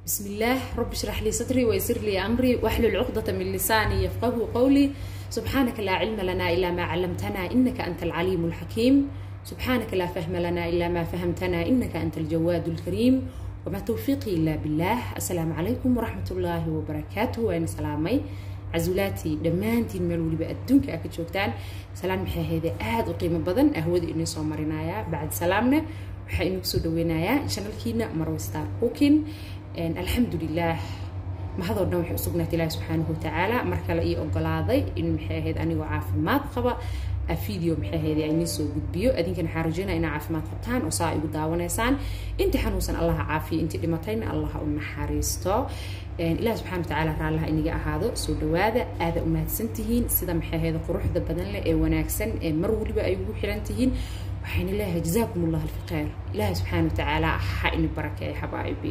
بسم الله رب اشرح لي صدري ويسر لي أمري واحلل عقدة من لساني يفقه قولي سبحانك لا علم لنا إلا ما علمتنا إنك أنت العليم الحكيم سبحانك لا فهم لنا إلا ما فهمتنا إنك أنت الجواد الكريم وما توفيقي إلا بالله السلام عليكم ورحمة الله وبركاته وأنا سلامي casuulaati dhammaantiin meel weliba adduunka aa ka joogtaan salaan maxay ahayde aada u qiimo badan ahwada inii soo marinayaa bacdi salaamna waxaa inuu kusoo dhaweynayaa shanalkiina marwe star cooking alxamdulilah mahadoo dhan waxay usugnaatay ilaahi subxaanahu watacaala mar kale ii ogolaaday in maxay ahayd anigoo caafimaad qaba video maxay ahayd ay nii soo gudbiyo adinkan waxaa rajeynaya inaa caafimaad qabtaan oo saa igu daawanaysaan intii xanuunsan allaha caafiya intii dhimatayna allaha u naxariisto ilaah subxana watacaala raallaha inaga ahaado soo dhawaada aada u mahadsantihiin sida maxay ahayd quruxda badan leh ee wanaagsan ee mar weliba ay ugu xiran tihiin waxayna leeyahay jazaakum allah alfi khayr ilaahi subxaana watacaala ha ini barakeeya xabaa'ibi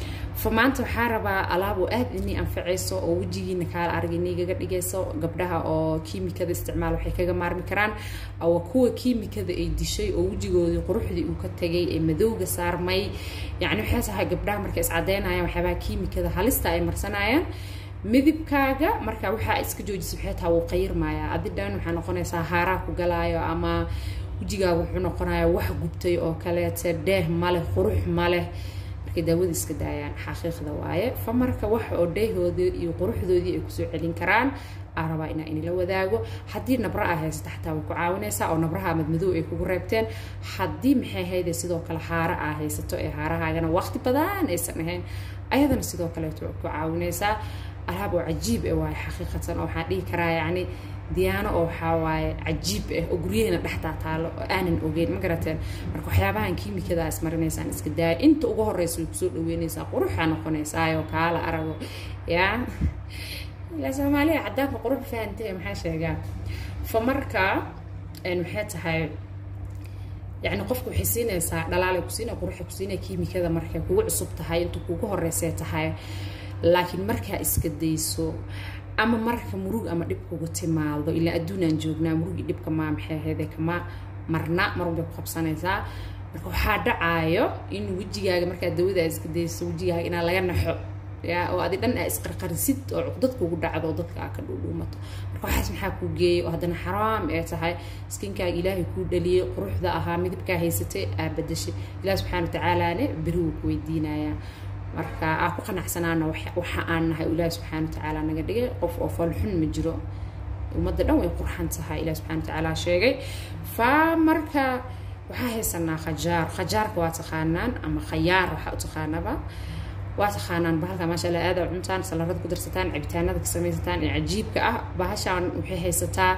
fa maanta waxaa rabaa alaab oo aada inii anfacayso oo wejigiina kaala arag inigaga dhigayso gabdhaha oo kiimikada isticmaal waxay kaga maarmi karaan waa kuwa kiimikada ay dishay oo wejigoodii quruxdii uu ka tagay ee madowga saarmay yacni waxay tahay gabdhaha markay iscadeynayaan waxyaabaha kiimikada halista ay marsanayaan midibkaaga marka waxaa iska joojisa waxay tahay wuu qayirmayaa adi dhan waxaa noqonaysaa haaraa ku galaayo ama wejigaaga wuxuu noqonayaa wax gubtay oo kaleete dheeh maleh qurux maleh markay daawada iska daayaan xaqiiqda waaye fa marka wax oo dheehoodii iyo quruxdoodii ay kusoo celin karaan aa rabaa inaa inila wadaago haddii nabra aa haysta xataa way ku caawinaysaa oo nabraha madmadow ay kugu reebteen haddii maxay hayde sidoo kale haara aa haysato ee haarahaagana waqti badan aysan ahayn ayadana sidoo kaleeto way ku caawinaysaa alaab oo cajiib ah waaye xaqiiqatan oo waxaan dhihi karaa yacni diyaano oo waxaa waaye cajiib ah oo guryaheena dhexdaa taalo oo aanan ogeyn ma garateen marka waxyaabahan kiimikada aa ismarinaysaan iska daaya inta ugu horeysa way kusoo dhaweynaysaa quruxaa noqonaysaayo kaala arago yaa ilaa soomaaliya caddaanka qurux fahantay maxaa sheegaa fa marka maxay tahay yacni qofku waxay siinaysaa dhalaalay ku siinaya quruxay ku siinaya kiimikada markay kugu cusub tahay inta kugu horeysay tahay laakiin markaa iska dayso ama marka murug ama dhib kugu timaado ilaa adduunaan joognaa murugii dhibka maa maxay ahayde kama marna marun bay ku qabsanaysaa marka waxaa dhacaayo in wejigaaga markaa dawadaa iska dayso wejigaaga inaa laga naxo ya oo adi dhan aa isqarqarisid oo cuqdad kugu dhacdo oo dadka aa ka dhuudhuumato marka waxaas maxaa kuu geeyay oo haddana xaraam ee tahay skinkaaga ilaahay kuu dhaliyay quruxda ahaa midabkaa haysatay aa badashay ilaah subxaana watacaalaane beri wuu ku weydiinayaa marka aa ku qanacsanaana waxa aan nahay ilaahi subxaana watacaala naga dhigay qof oo falxun ma jiro ummadda dhan way qurxan tahay ilahi subxana watacaala sheegay fa marka waxaa haysanaa khajaar khajaarka waa taqaanaan ama khayaar waxaa u taqaanaba waa taqaanaan bahalka maasha allah aada cuntaan salarada ku darsataan cabitaanada ka samaysataan ee cajiibka ah bahashaan waxay haysataa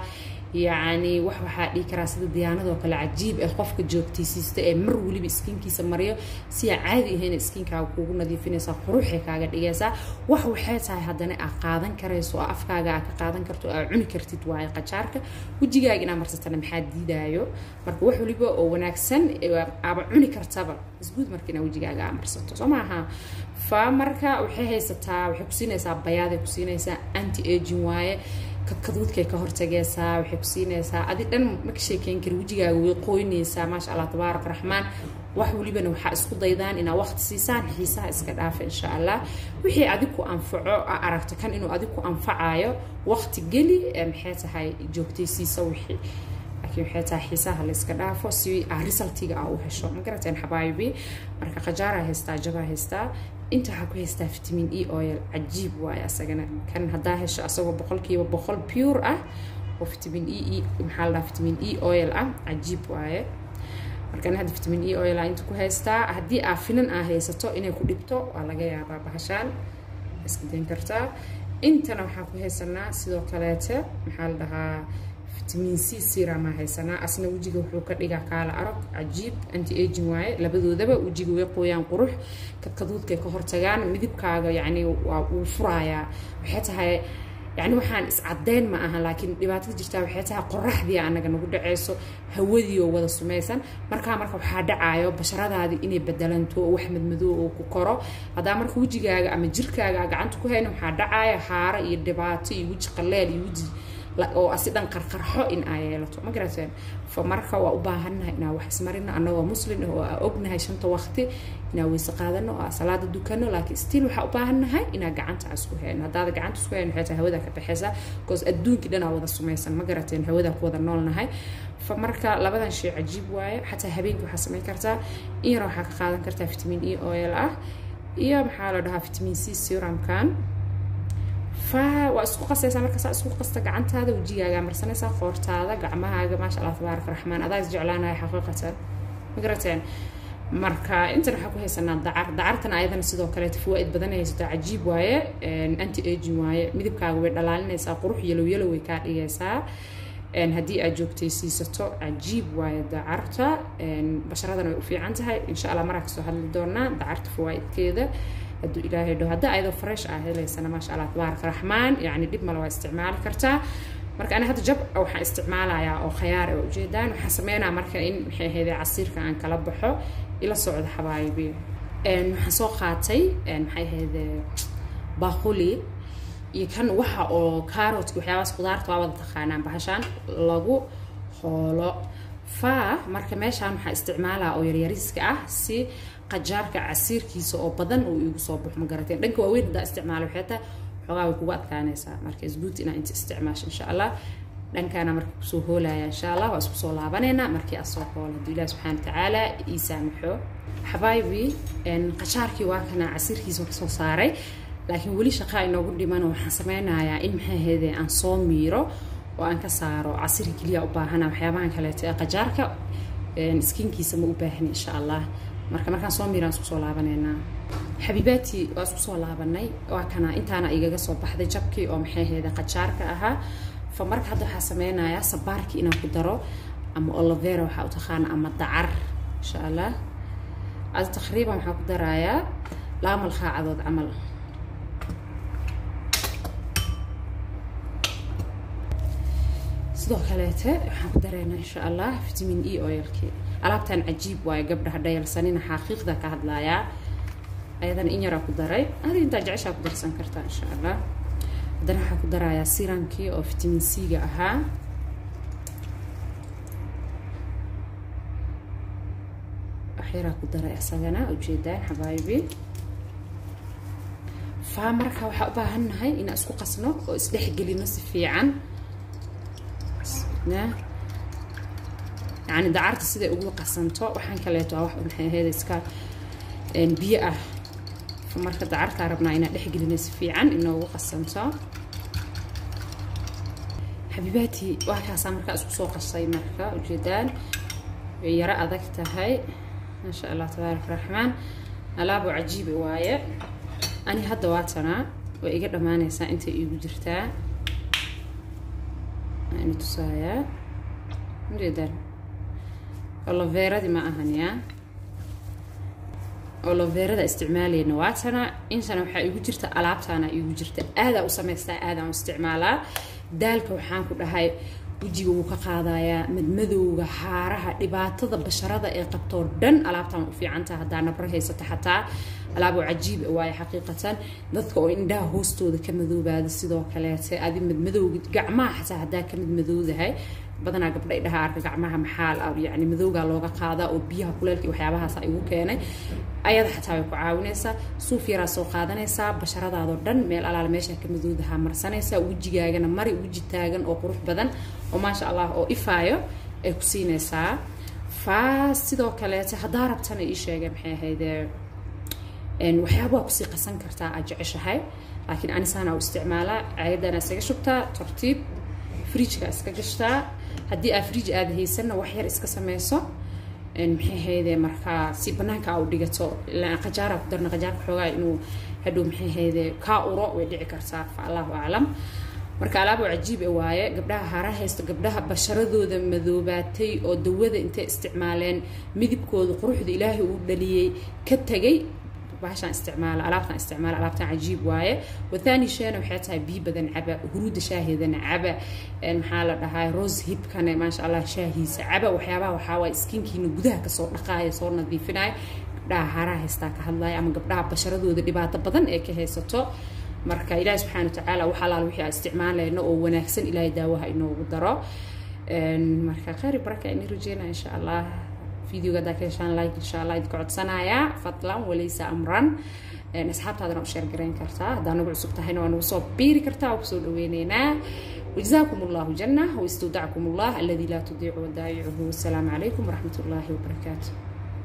yacni wax waxaa dhihi karaa sida diyaanadoo kale cajiib ah qofka joogtaysiista ee mar weliba iskiinkiisa mariyo si aa caadi ahayn iskiinkaaga kuugu nadiifinaysaa quruxay kaaga dhigaysaa wax waxay tahay haddana aa qaadan karayso oo afkaaga aa ka qaadan karto aa cuni kartid waaye qajaarka wejigaaga inaa marsatana maxaa diidaayo marka wax weliba oo wanaagsan aaba cuni kartaba isguud marka inaa wejigaaga aa marsato soo maaha fa marka waxay haysataa waxay kusiinaysaa bayaaday kusiinaysaa anti aging waaye kadkaduudkay ka hortagaysaa waxay ku siinaysaa adi dhan ma ka sheekeyn kari wejigaaga way qoynaysaa maasha allah tabaarak raxmaan wax welibana waxaa isku daydaan inaa waqti siisaan xiisaha iska dhaafa insha allah wixii adig ku anfaco aa aragto kan inuu adig ku anfacayo waqti geli maxay tahay joogtaysiisa wixii laakiin waxay tahay xiisaha la iska dhaafo si aa resultiga aa u hesho ma garateen xabaayibi marka khajaaraa haystaa jabaa haystaa inta waxaa ku haystaa vitamin e oil cajiib waaye asagana kan haddaa hesho asagoo boqolkiiba boqol pure ah oo vitamin e e maxaa la dhaha vitamin e oil ah cajiib waaye markan hadda vitamin e oil ah inta ku haystaa haddii aa finan aa haysato inay ku dhibto waa laga yaabaa bahashaan iska dayn kartaa intana waxaa ku haysanaa sidoo kaleete maxaa la dhahaa vitamin c siramaa haysanaa asna wejiga wuxuu ka dhigaa kaala arag cajiib anti aging waaye labadoodaba wejiga way qooyaan qurux kadkaduudkay ka hortagaan midibkaaga yacni waa wuu furayaa waxay tahay yacni waxaan iscadeyn ma aha laakiin dhibaatada jirtaa waxay tahay qoraxdii anaga nagu dhacayso hawadii oo wada sumaysan markaa marka waxaa dhacaayo basharadaadii inay bedelanto oo wax madmadoo oo ku koro haddaa marka wejigaaga ama jirkaaga gacanta ku hayna waxaa dhacaya haaro iyo dhibaato iyo weji qaleel iyo weji oo asi dhan qarqarxo in aa yeelato ma garateen fa marka waa u baahannahay inaan wax ismarino annagoo muslim ah oo aa ognahay shanta waqti inaan weyse qaadano oo aa salaada dukano laakiin still waxaa u baahannahay inaan gacanta aan isku hayno haddaada gacanta isku hayno waxay tahay hawada ka baxaysa because adduunkii dhan aa wada sumaysan ma garateen hawadaa ku wada noolnahay fa marka labadan shay cajiib waaye xataa habeenkii waxaa samayn kartaa in yar waxaa ka qaadan kartaa vitamin e oil ah iyo maxaa la dhahaa vitamin c serumkan fa waa isku qasaysaa markaasaa isku qasta gacantaada wejigaaga marsanaysaa qoortaada gacmahaaga maasha allah tabaaraka raxmaan adaa is jeclaanaya xaqiiqatan ma garateen marka intan waxaa ku haysanaa dacar dacartan ayadana sidoo kaleeta fawaaid badan ay haysataa cajiib waaye anti aging waaye midabkaaga way dhalaalinaysaa qurux yalow yalow way kaa dhigaysaa haddii aad joogtaysiisato cajiib waaye dacarta basharadana way u fiican tahay insha allah maraa kasoo hadli doonaa dacarta fawaaidkeeda hadduu ilaahay dhaho hadda ayadoo fresh ah helaysana maasha allah tabaaraka raxmaan yacni dhib male waa isticmaali kartaa marka ani hadda jab waxaan isticmaalayaa oo khayaar oo ujeedaan waxaan sameynaa marka in maxay ahayd casiirka aan kala baxo ila socda xabaayibi waxaan soo qaatay maxay ahayd baaquli iyo kan waxa oo carrotka waxyaabahaas khudaarta waa wada taqaanaan bahashaan lagu hoolo fa marka meeshaan waxaa isticmaalaa oo yaryariiska ah si qajaarka casiirkiisa oo badan uu igu soo baxo ma garateen dhanka waaweyn haddaa isticmaalo waxay tahay xoogaa way kugu adkaanaysaa marka isguud inaa inta isticmaasho insha allah dhankaana marka kusoo hoolaya insha allah waa isku soo laabaneynaa markii aad soo hoolo hadduu ilahi subxaana watacaala ii saamaxo xabaayibi qajaarkii waa kana casiirkiisa kasoo saaray laakiin weli shaqaa inoogu dhiman waxaan sameynayaa in maxay ahaydee aan soo miiro oo aan ka saaro casiri keliya u baahana waxyaabahan kaleeto ee qajaarka skinkiisa ma u baahni insha allah marka markaan soo miiraan isku soo laabaneynaa xabiibaati waa isku soo laabanay waa kana intaana igaga soo baxday jabkii oo maxay ahaydee qajaarka ahaa fa marka hadda waxaa sameynayaa sabaarkii inaan ku daro ama olovera waxaa u taqaana ama dacar insha allah ada taqriiban waxaan ku darayaa laba malqaacadood camal sidoo kaleete waxaan ku dareynaa insha allah vitamin e oilkii alaabtan cajiib waayo gabdhaha dhayalsanina xaqiiqda ka hadlayaa ayadana in yaraa ku daray adi intaa jeceshaa ku darsan kartaa insha allah haddana waxaan ku darayaa siramkii oo vitamin c-ga ahaa waxyaraa ku daray isagana ujeedaan xabaayibi faa marka waxaa u baahannahay inaan isku qasno oo isdhexgelino si fiican yani dacarta siday ugu qasanto waxaan kaleeto wax maxay ahayd iska biyo ah marka dacartaa rabnaa inaan dhexgelina si fiican inoogu qasanto xabiibaati waa kaasaa markaa isku soo qasay marka ujeedaan way yaro adag tahay maasha allah tabaaraka raxmaan alaabo cajiiba waaye ani hadda waatanaa way iga dhammaanaysaa intay iigu jirtaa ani tusaayaa ujeedaan oloveeradii ma ahan yaa oloveerada isticmaalayna waatana intana waxaa igu jirta alaabtaana igu jirta aadaa u samaystaa aadaan u isticmaalaa daalka waxaan ku dhahay wejiga wuu ka qaadayaa madmadowga haaraha dhibaatada basharada ee qabtoo dhan alaabtaan u fiicantaha haddaa nabro haysato xataa alaabo cajiib waaye xaqiiqatan dadka oo indhaha hoostooda ka madoobaada sidoo kaleete adi madmadowga gacmaha xataa haddaa ka madmadowdahay badanaa gabdha idhaha arka gacmaha maxaal yani madowgaa looga qaadaa oo biyaha kuleelka iyo waxyaabahaasa igu keenay ayada xataa way ku caawinaysaa suuf yaraa soo qaadanaysaa basharadaadoo dhan meel alaala meesha ka madowdahaa marsanaysaa wejigaagana mari weji taagan oo qurux badan oo maasha allah oo ifaayo ay ku siinaysaa faa sidoo kaleete haddaa rabtana ii sheegay maxay ahaydee waxyaaba waa kusii qasan kartaa aad jeceshahay laakiin anisaana u isticmaalaa caayadana iskaga shubtaa tartiib fridjka iska gashtaa haddii aa fridj aada haysanna wax yar iska sameyso maxay hayde markaa si banaanka aa u dhigato qajaara ku darna qajaarka xoogaa inuu hadhow maxay hayde kaa uro way dhici kartaa fa allahu aclam marka alaabo cajiib e waaye gabdhaha hara haysto gabdhaha basharadooda madoobaatay oo dawada intay isticmaaleen midibkooda quruxda ilaahay uu dhaliyey ka tegay bahashaan isticmaala alaabtaan isticmaala alaabtaan cajiib waaye wathani sheena waxay tahay biyo badan caba huruudda shaaheedana caba maxaa la dhahaa rose hibkane maasha allah shaahiisa caba waxyaabaha waxaa waaye skinkiina gudaha kasoo dhaqaaya soo nadiifinaya gabdhaha haraha haystaa ka hadlaya ama gabdhaha basharadooda dhibaato badan ee ka haysato marka ilaahi subxaana watacaala wax alaal wixii aan isticmaalayno oo wanaagsan ilaahay daawaha inoogu daro marka khayr baraka ini rajeynaa insha allah videoga haddaa ka heshaan like insha allah idinka codsanayaa fadlan walaysa amran asxaabtaadana u sheer garayn kartaa haddaa nagu cusub tahayna waa nagu soo biiri kartaa waa kusoo dhaweyneynaa وجزاكم الله جنة واستودعكم الله الذي لا تضيع ودائعه والسلام عليكم ورحمة الله وبركاته